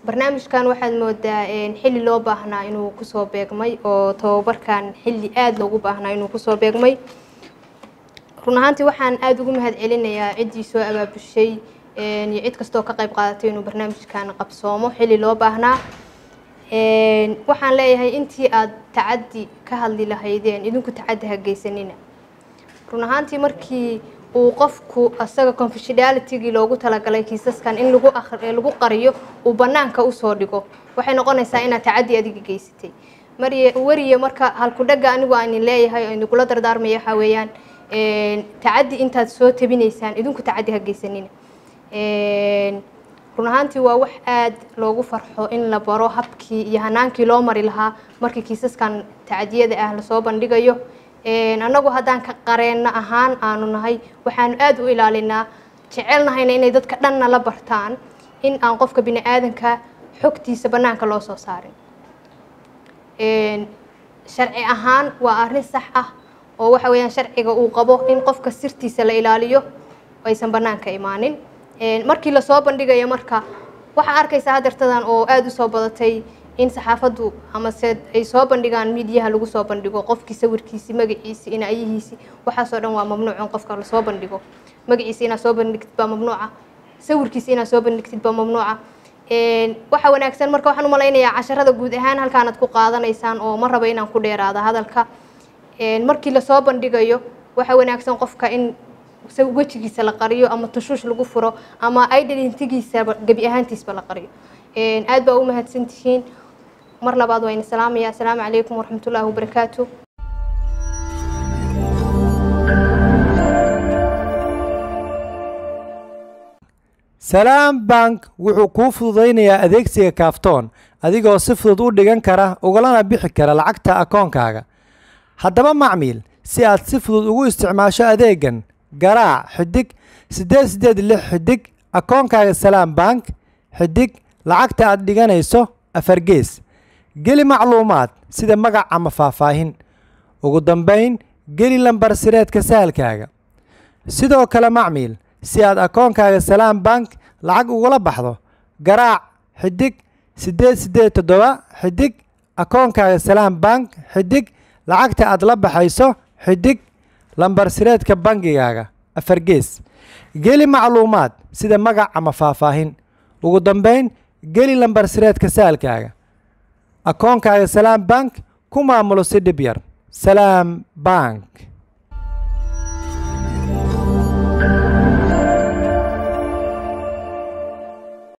barnaamijkan waxaad moodaa xilli loo baahnaa inuu kusoo beegmay oo tababarkan xilli aada loogu baahnaa inuu kusoo beegmay run ahaantii waxaan aada ugu mahad celinayaa ciddii soo abaabushay iyo cid kastoo ka qayb qaadatay inuu barnaamijkan qabsoomo xilli loo baahnaa waxaan leeyahay intii aada tacaddi ka hadli lahaydeen idinku tacaddi ha geysanina run ahaantii markii uu qofku asaga confidentialitygii loogu talagalay kiisaskan in lagu lagu qariyo uu banaanka usoo dhigo waxay noqonaysaa inaad tacaddi adiga geysatay mariy weriye marka halkudhaga anigu aan leeyahay oo idingula dardaarmaya waxaa weeyaan tacaddi intaad soo tabinaysaan idinku tacaddi ha geysanina run ahaantii waa wax aada loogu farxo in la baro habkii iyo hanaankii loo mari lahaa markii kiisaskan tacadiyada ah lasoo bandhigayo annagu haddaan ka qareenno ahaan aanu nahay waxaanu aada u ilaalinaa jecelnahayna inay dadka dhanna la bartaan in aan qofka bini aadanka xogtiisa bannaanka loo soo saarin sharci ahaan waa arrin sax ah oo waxa weeyaan sharciga uu qabo in qofka sirtiisa la ilaaliyo aysan bannaanka imaanin markii lasoo bandhigayo marka waxaa arkaysaa hadeertadan oo aada usoo badatay in saxaafaddu amase ay soo bandhigaan miidiyaha lagu soo bandhigo qofkii sawirkiisi magaciisi inayihiisi waxaasoo dhan waa mamnuuc in qofka lasoo bandhigo magaciisa inaad soo bandhigtid baa mamnuuca sawirkiisa inaad soo bandhigtid baa mamnuuca waxa wanaagsan marka waxaan umalaynayaa casharada guud ahaan halkaanad ku qaadanaysaan oo ma raba inaan ku dheeraada hadalka markii lasoo bandhigayo waxa wanaagsan qofka in wejigiisa la qariyo ama tushuush lagu furo ama identigiisaba gebi ahaantiisba la qariyo aad baa u mahadsan tihiin mar labaad waa ina salaamaya assalaamu calaykum waraxmatullaahi wabarakaatu salaam bank wuxuu kuu fududaynayaa adeegsiga kaaftoon adigoo si fudud u dhigan kara ugalana bixi kara lacagta akoonkaaga haddaba macmiil si aad si fudud ugu isticmaasho adeegan garaac xidig siddeed siddeed lix xidig akoonkaaga salaam bank xidig lacagta aad dhiganayso afargees geli macluumaad sida magac ama faahfaahin ugu dambayn geli lambar sireedka sahalkaaga sidoo kale macmiil si aad akoonkaaga salaam bank lacag ugula baxdo garaac xidig siddeed siddeed toddoba xidig akoonkaaga salaam bank xidig lacagta aad la baxayso xidig lambar sireedka bangigaaga afargees geli macluumaad sida magac ama faahfaahin ugu dambayn geli lambar sireedka saalkaaga akoonkaaga salaam bank ku maamulo si dhib yar salaam bank